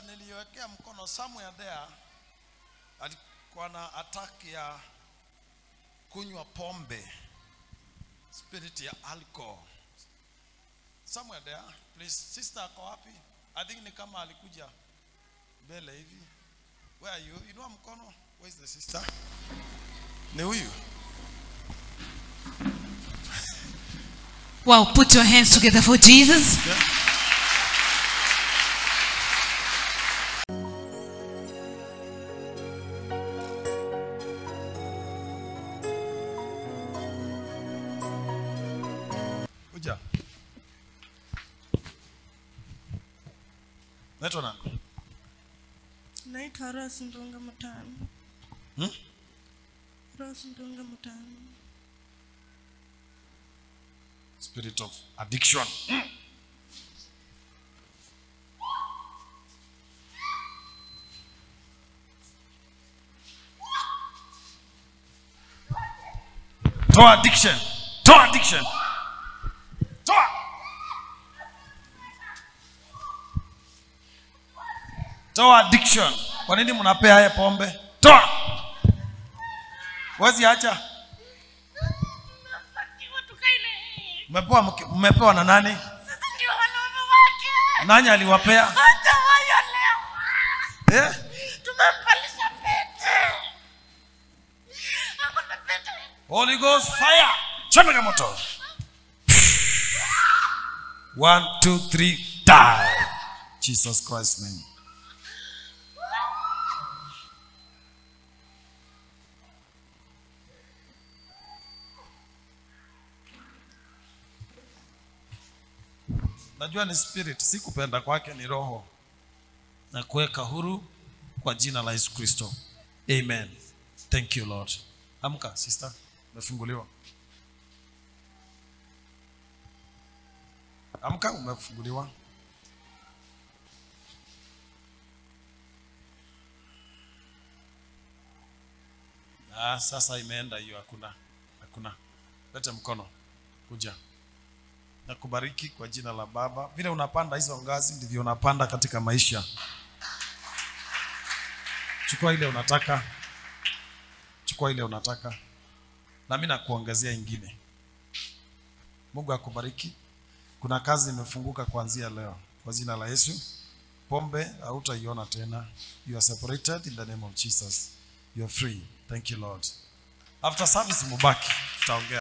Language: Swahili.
sister niliwekea mkono somewhere there alikuwa na attack ya kunywa pombe spirit ya alcohol somewhere there please sister ako wapi i think ni kama alikuja mbele hivi where are you inua mkono where is the sister ni huyu Wow, put your hands together for Jesus. kuja naitwa nani naitwa Rose Ndunga Mutano. Hmm? Rose Ndunga Mutano. spirit of addiction toa addiction toa addiction toa toa addiction kwa nini mnapea haya pombe toa wezi acha Napatiwa tukaile. mmepewa mke- mmepewa na nani Sisi ndio wanaume wake. nani aliwapea Hata waya leo. eh? Tumempalisha pete. Ako na pete. Holy Ghost fire. Chomeka moto. One, two, three, die. Jesus Christ's name. Najua ni spirit, si kupenda kwake ni roho na kuweka huru kwa jina la Yesu Kristo. Amen. Thank you Lord. Amka sister, umefunguliwa. Amka, umefunguliwa. Ah, sasa imeenda hiyo, hakuna hakuna. Lete mkono, kuja. Nakubariki kwa jina la Baba. Vile unapanda hizo ngazi ndivyo unapanda katika maisha. Chukua ile unataka, chukua ile unataka, na mimi nakuongezea ingine. Mungu akubariki. Kuna kazi imefunguka kuanzia leo kwa jina la Yesu. Pombe hautaiona tena. You are separated in the name of Jesus. You are free. Thank you Lord. After service mubaki, tutaongea.